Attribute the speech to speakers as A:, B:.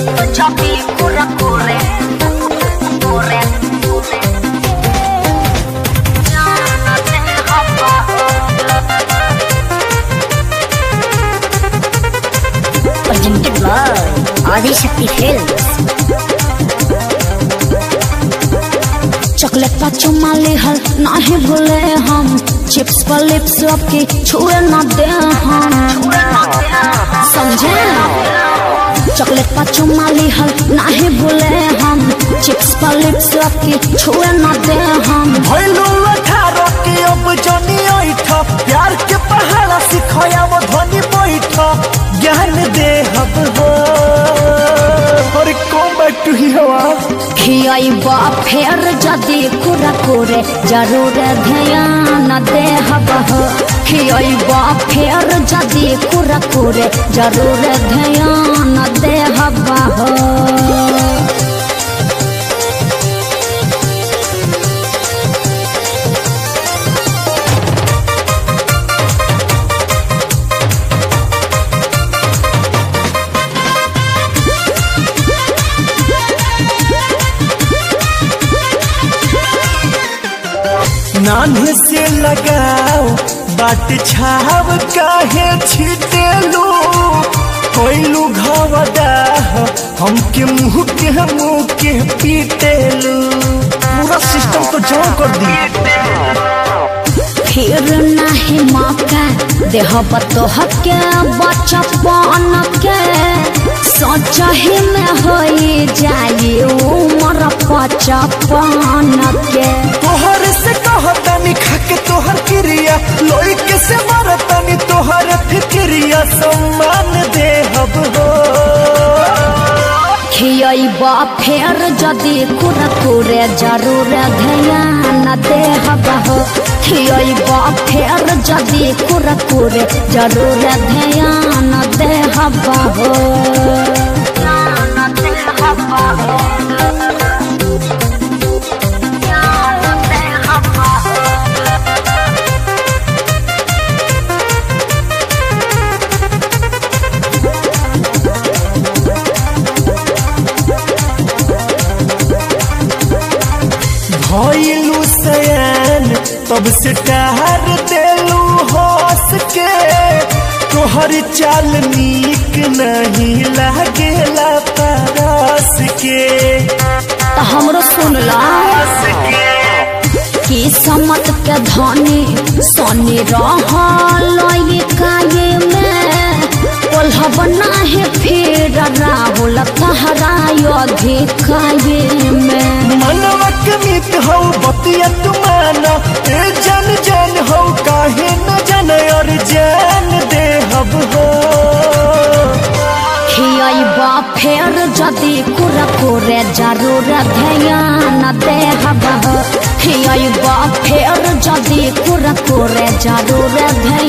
A: Choppy, corre, corre, corre, corre. Yana te hapa. Presented by Adishakti Films.
B: Chocolate पर चुमा लेहल नाही भूले हम चिप्स पर लिप्स आपके छुए ना दे हम समझे चॉकलेट पर चुमा लेहल नाही भूले हम चिप्स पर लिप्स आपके छुए ना दे हम
C: भैलू अठारह के अब जनी ऐठ प्यार के पहाड़ा सिखाया वो ध्वनि बैठ ज्ञान दे हब हो और कम बैक टू ही हवा
B: खियाई बा फेर जदी कुरा कोरे जरूर ध्यान दे हबह खियाई बा फेर जदी कुरा कोरे जरूर ध्यान दे हबह
C: नान्हे से लगाओ बाट छाव काहे छिटेलू कोइलू घवदा हमके मुंह के मुंह के पीटेलू पूरा सिस्टम तो जाम कर दी
B: फिर नहीं मौका देह बतोह के बचपन के सचही में हो जाई उमर पचपन के
C: तोहर से कहतनी खाके तोहर क्रिया लोई के से मरतनी तोहर फिक्रिया सम्मान दे हब हो
B: खियबा फेर जदि कुरकुरे जरूर ध्यान दे हबह खियबा फेर जदि कुरकुरे जरूर ध्यान दे हबह
A: Yana te hapa. Yana te hapa.
C: भइलू सयान तब से टहर देलू हंस के तोहर चाल नीक नहीं लागेला परस के
B: तो हमरो सुनला किस्मत के धनी सोनी रहल ये काये में कोल्हब नाही फिर राहुल कहराय अधिकाये में
C: मनवा के मीत हो बतिया तुमाना ए जन जन हो काहे न जन और जान दे हब हो
B: खियबा फेर जदि कुरकुरे जरूर ध्यान दे हबह खियबा फेर जदि कुरकुरे जरूर ध्यान